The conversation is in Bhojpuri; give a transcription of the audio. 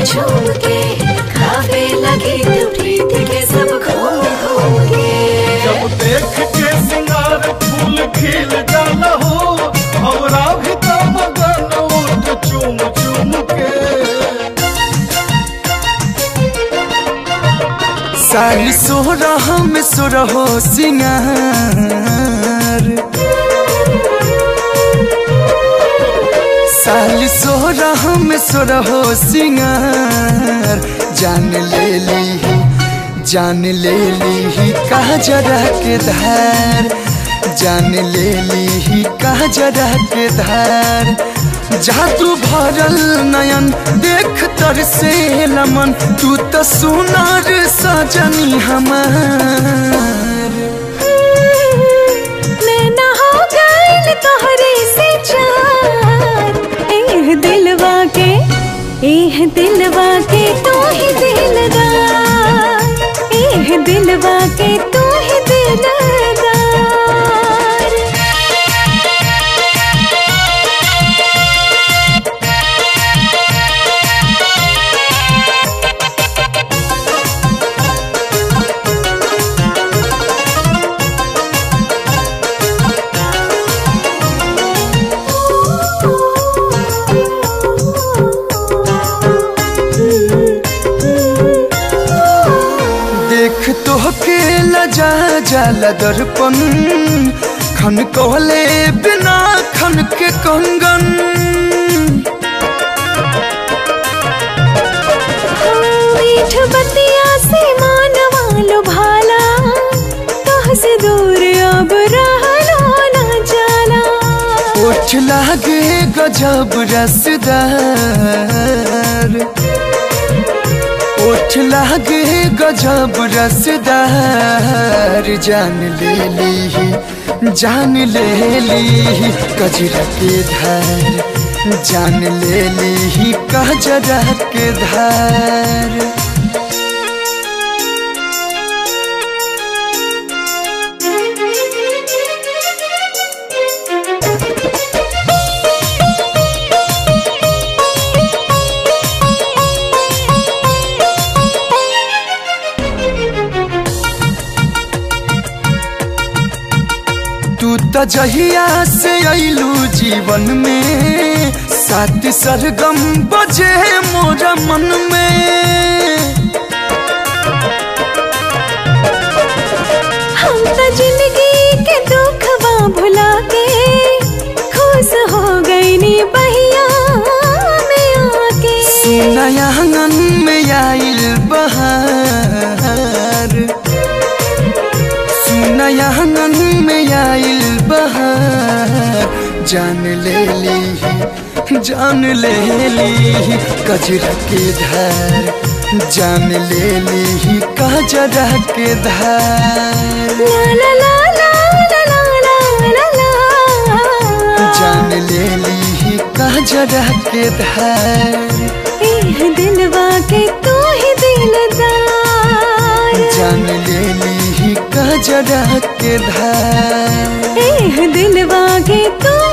झूम के खावे लगी तू प्रीत के सब घूम घूम के जब देख के सिंगार फूल खिल जाला हो हमरा भी तो मगन उठ चूम चूम के सारी सोरह में सोरहो सिंगार साली सोरह में सोरहो सिंगार जान ले ली जान ले ली कहा जरा के धार जान ले ली कहा जरा के धार जादू भरल नयन देख तर से लमन तू तो सुनार सजनी हमार नैना हो गइल तोहरे से चार एह दिलवा के एह दिलवा के तू ही दिलदार एह दिलवा के तू ही दिलदार देख तो के लजा जाला दर्पण खन कहले बिना खन के कंगन मीठ बतिया से मानवा लो भाला कहाँ से दूर अब रहलो ना जाला ओठ लागे गजब रसदार ओठ लागे गजब रसदार जान ले ली जान ले ली कजरा के धार जान ले ली कजरा के धार तू त जहिया से अइलू जीवन में साथ सरगम बजे मोरा मन में हम तो जिंदगी के दुखवा भुला के खुश हो गई नी बहिया में आके सुनया आंगन में आइल बहार सुनया आंगन में आइल बहार जान ले ली जान ले ली कजरा के धार जान ले ली कजरा के धार ला ला ला ला ला ला ला ला जान ले ली कजरा के धार एह दिलवा के तू ही दिलदार जान ले ली कजरा के धार एह दिलवा के तू